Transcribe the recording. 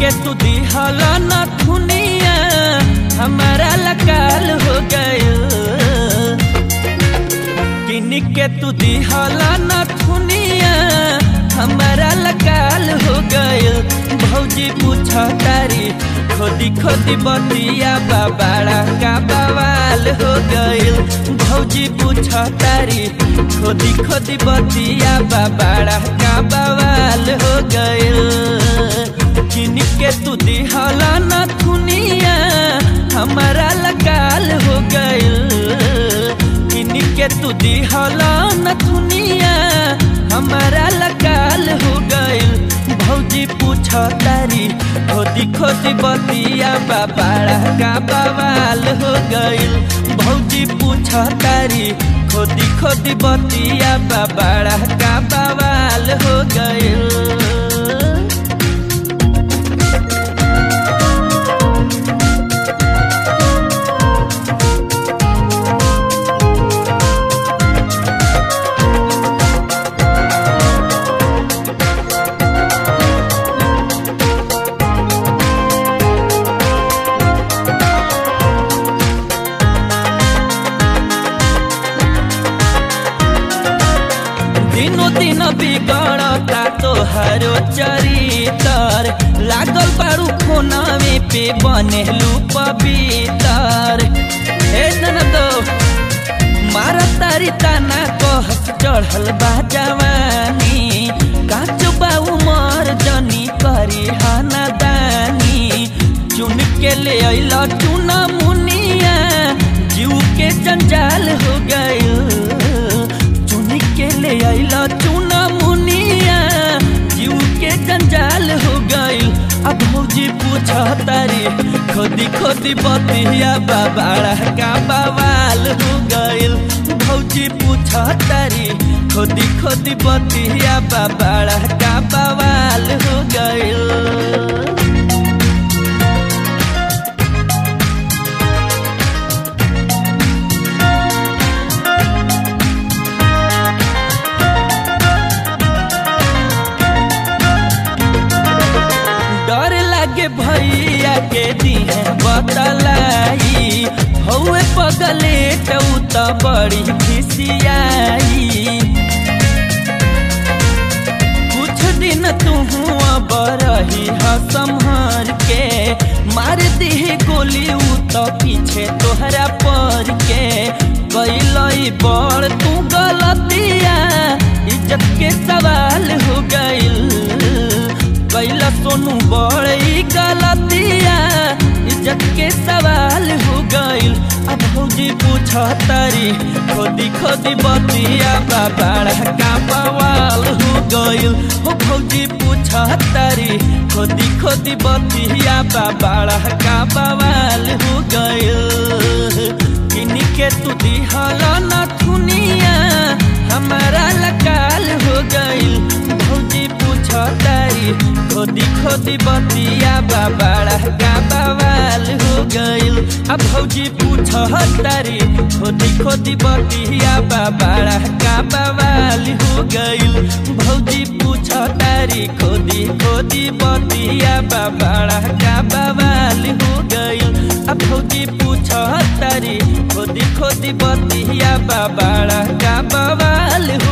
के तू दिहल न खुनिया हमारा लकाल हो गयो किन के तू दिहल न खुनिया हमारा लकाल हो गयो भौजी पूछ तारी खोदी खोदी बतिया बाबाड़ा का बवाल हो गयो भौजी पूछ तारी खोदी खोदी बतिया बाबाड़ा का बवाल हो गयो किन के तू दिहल न खुनिया हमारा लकाल हो गयो किन के तू दिहल न खुनिया हमारा लकाल हो गइल भौजी पूछ तारी खोदी खोदी बतिया बाबाड़ा का बवाल हो गइल भौजी पूछ तारी खोदी खोदी बतिया बाबाड़ा का बवाल हो गइल दिनो दिन बिगड़ता तोहरो चरितर लागल बारू फोनवे पे बनेलू पवितर हे दो मार तारी ताना कह चढ़ल बा जवानी काचो बा उमर जनी करी हाना दानी चुन के ले अइल चुना मुनिया जीव के जंजाल हो गइल चुन के ले अइल चुना मुनिया जीव के जंजाल हो गइल अब भौजी पूछ तारी खोदी खोदी बतिया बाबाड़ा का बवाल हो गइल भौजी पूछ तारी खोदी खोदी बतिया बाबाड़ा का बवाल हो गइल डर लागे भैया के दिहे बतलाई हौए पगले तो त बड़ी खिसियाई कुछ दिन तू अब रही संभर के मार दी गोली उ तो पीछे तोहरा पर के कैलई बड़ तू गलतिया इज्जत के सवाल हो गइल कैला सोनू बड़ी गलतिया इज्जत के सवाल हो गइल अब भौजी पूछ तारी खोदी खोदी बतिया बाबाड़ा का बवाल हो गइल हो भौजी पूछ तारी खोदी खोदी बतिया बाबाड़ा का बवाल हो गइल किन के तू दिहल न थुनिया हमारा लकाल हो गइल भौजी पूछ तारी खोदी खोदी बतिया बाबाड़ा का बवाल हो गइल अब भौजी पूछ तारी खोदी खोदी बतिया बाबाड़ा का बवाल हो गइल भौजी पूछ तारी खोदी खोदी बतिया बाबाड़ा का बवाल हो गइल अब भौजी पूछ तारी खोदी खोदी बतिया बाबाड़ा का बवाल